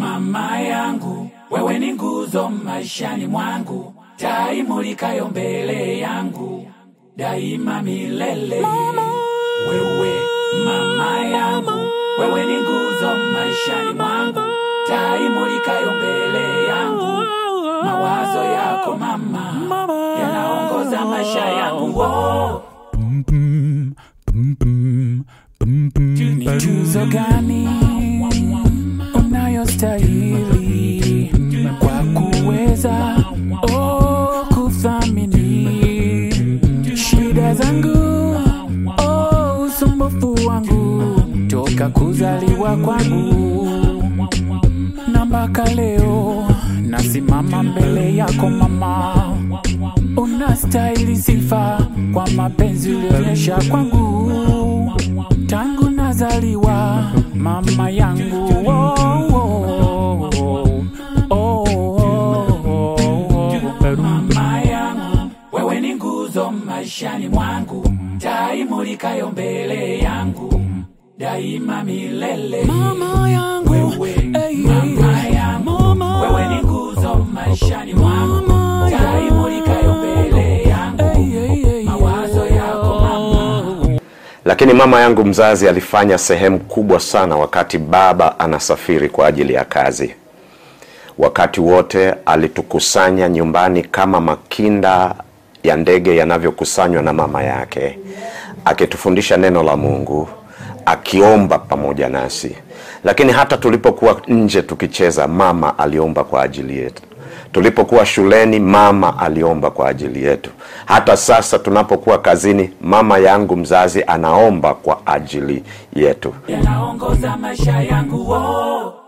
mama yangu, wewe ni nguzo maishani mwangu, taa imulikayo mbele yangu daima milele. Wewe mama yangu, wewe ni nguzo maishani mwangu, taa imulikayo mbele yangu. Mawazo yako mama yanaongoza maisha yangu. Oh. Ni tuzo gani unayostahili kwa kuweza oh, kuthamini shida zangu oh, usumbufu wangu toka kuzaliwa kwangu na mpaka leo nasimama mbele yako mama, unastahili sifa kwa mapenzi ulionyesha kwangu tangu nazaliwa, mama yangu oh, oh, oh, oh, oh. Mama yangu, wewe ni nguzo maishani mwangu, taa imulikayo mbele yangu daima milele. Mama yangu, Wewe hey, mama hey, yangu, mama. wewe ni nguzo maishani mwangu, Mama taa yangu. imulikayo mbele yangu, Hey, hey, hey, mawazo yako mama. Lakini mama yangu mzazi alifanya sehemu kubwa sana wakati baba anasafiri kwa ajili ya kazi. Wakati wote alitukusanya nyumbani kama makinda ya ndege yanavyokusanywa na mama yake, akitufundisha neno la Mungu, akiomba pamoja nasi. Lakini hata tulipokuwa nje tukicheza, mama aliomba kwa ajili yetu. Tulipokuwa shuleni, mama aliomba kwa ajili yetu. Hata sasa tunapokuwa kazini, mama yangu mzazi anaomba kwa ajili yetu. yanaongoza maisha yangu oh.